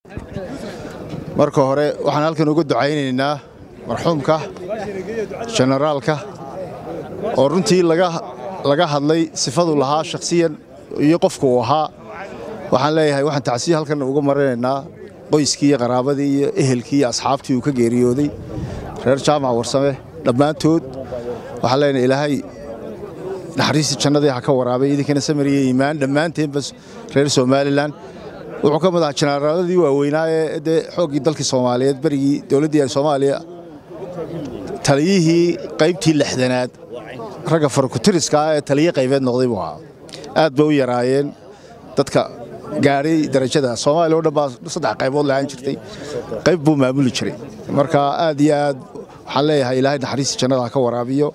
marka hore waxaan halkan uga ducaynaynaa marxuumka jenaraalka oo runtii laga hadlay sifadu lahaa shakhsiyan iyo qofku uu ahaa waxaan leeyahay waxaan tacsiya halkan uga marinaynaa qoyskii iyo qaraabadii iyo ehelkii iyo asxaabtii uu ka geeriyooday reer jaamac warsame dhammaantood waxaan leenahay ilaahay naxariistii jannadii ha ka waraabay idinkana samariya iimaan dhammaanteenba reer somalilan wuxuu ka mid ahaa jenaraaladii waaweynaa ee dee xooggii dalkii soomaaliyeed berigii dowladdii soomaaliya taliyihii qaybtii lixdanaad ragga farkutiriska ah ee taliye qaybeed noqday buu ahaa aad bay u yaraayeen dadka gaadhay darajada soomaaliya o dhan baa saddex qaybood lahaan jirtay qayb buu maamuli jiray marka aad iyo aad waxaan leeyahay ilaahay naxariistii jannada ha ka waraabiyo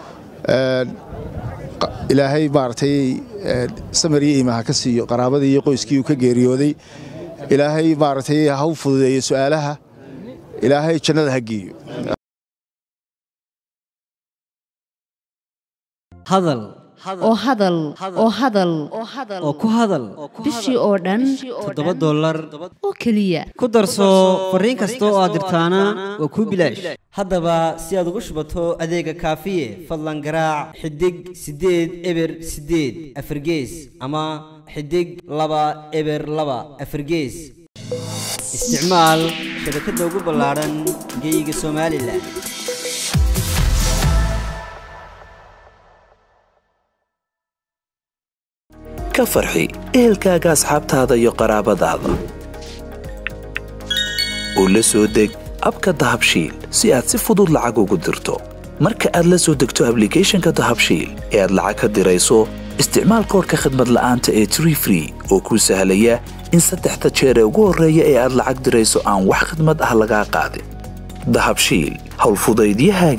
ilaahay maaragtay samariya iimaha ka siiyo qaraabadii iyo qoyskii uu ka geeriyooday ilaahay maaragtay ha u fududeeyo su'aalaha ilaahay jannada ha geeyo hadal oo hadal oo hadal oo ku hadal bishii oo dhan toddoba dollar oo keliya ku darso fariin kasta oo aad dirtaana waa kuu bilaash haddaba si aad ugu shubato adeega kaafiye fadlan garaac xidig siddeed eber siddeed afargees ama xidig laba eber laba afargees isticmaal shabakadda ugu ballaadhan geyga somalilan ka farxi ehelkaaga asxaabtaada iyo qaraabadaada u la soo deg abka dahabshiil si aad si fudud lacag ugu dirto marka aad la soo degto ablicathonka dahabshiil ee aad lacag ka dirayso isticmaal koorka khadmad la'aanta ee tree free oo kuu sahlaya in saddexda jeer ee ugu horreeya ee aad lacag dirayso aan wax khadmad ah lagaa qaadin dahabshiil howlfudaydiyahaaga